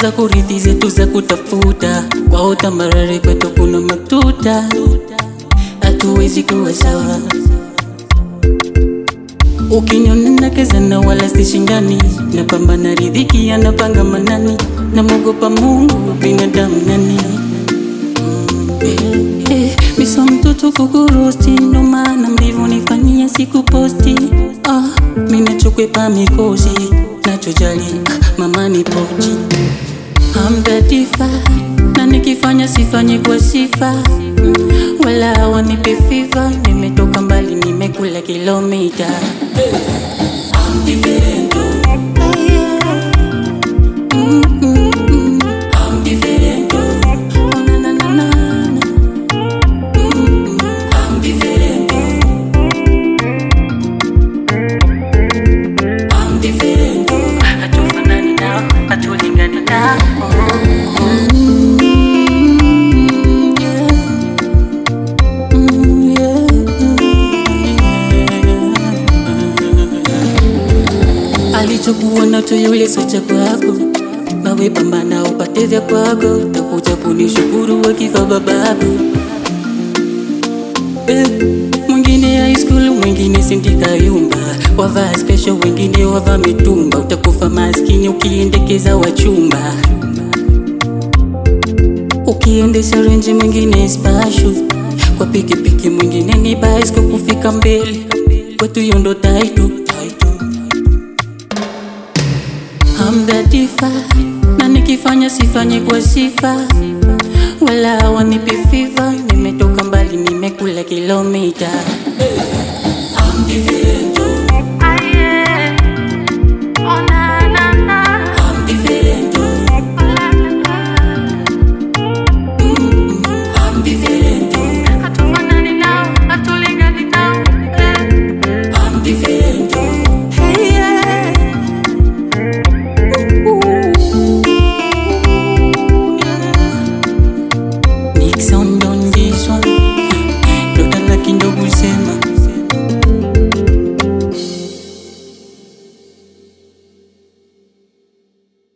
za kurithi zetu za kutafuta kwao tambarare, kwetu kuna matuta, hatuwezi kuwa sawa. Ukiniona nakezana wala sishindani, napambana riziki anapanga manani, namwogopa Mungu binadamu nani Eh, eh, miso mtoto kukurosti, ndo maana mbivu nifanyia siku posti. Ah, minachokwepa mikosi, nachojali ah, mama ni pochi. I'm thirty-five, na nikifanya sifanye kwa sifa, wala wanipe fiva. Nimetoka mbali, nimekula kilomita. I'm different, oh. Mm, mm, mm. I'm different, oh. Oh, na, na, na, na, na. I'm different. I'm different. Hatufanani nao, hatulingani nao. Mm, yeah. Mm, yeah. Alichokuwa nacho yule sio cha kwako, nawe pambana upate vya kwako, takuja kunishukuru wakifa babako. Eh, mwingine high school, mwingine sindika yumba, wavaa special, wengine wavaa mitumba. Utakufa maskini ukiendekeza wachumba, ukiendesha renji, mwingine spashu kwa pikipiki, mwingine ni bicycle kufika mbele. Kwetu hiyo ndo title. I'm thirty-five, na nikifanya sifanye kwa sifa, wala wanipe fiva. Nimetoka mbali, nimekula kilomita. I'm different.